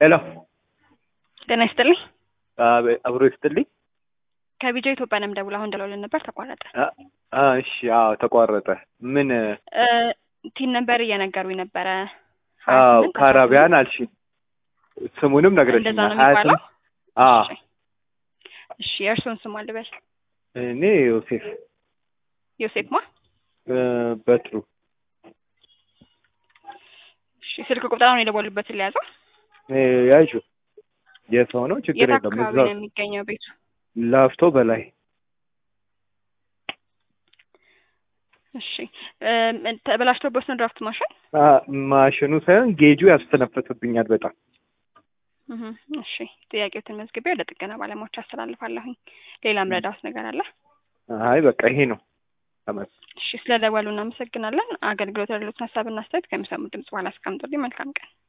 ሄሎ ጤና ይስጥልኝ። አብ- አብሮ ይስጥልኝ። ከቢጃ ኢትዮጵያ ነው የምደውለው። አሁን ደውለን ነበር ተቋረጠ። አ- አ፣ እሺ አዎ ተቋረጠ። ምን እ፣ ቲን ነበር እየነገሩኝ ነበረ። አዎ 28 ካራቢያን አልሽኝ፣ ስሙንም እንደዛ ነግረሽኛል። ነው ሀያ የሚባለው። ስምንት አዎ እሺ፣ እሺ የእርስዎን ስም አልበል። እኔ ዮሴፍ ዮሴፍ ማ? እ፣ በትሩ እሺ፣ ስልክ ቁጥራውን የደወሉበትን ሊያዘው። እ፣ ያዡ የሰው ነው ችግር የት የለም። አካባቢ እዛው ነው የሚገኘው ቤቱ? ላፍቶ በላይ እሺ፣ እ፣ ተበላሽቶበት ነው ድራፍት ማሽን? አ፣ ማሽኑ ሳይሆን ጌጁ ያስተነፍስብኛል በጣም እህ፣ እሺ ጥያቄዎትን መዝግቤ ወደ ጥገና ባለሙያዎች አስተላልፋለሁኝ። ሌላም ረዳት ነገር አለ? አይ በቃ ይሄ ነው። ተመስ እሺ፣ ስለደወሉ እናመሰግናለን። አገልግሎት ያሉትን ሀሳብና አስተያየት ከሚሰሙት ድምጽ በኋላ አስቀምጡልኝ። መልካም ቀን።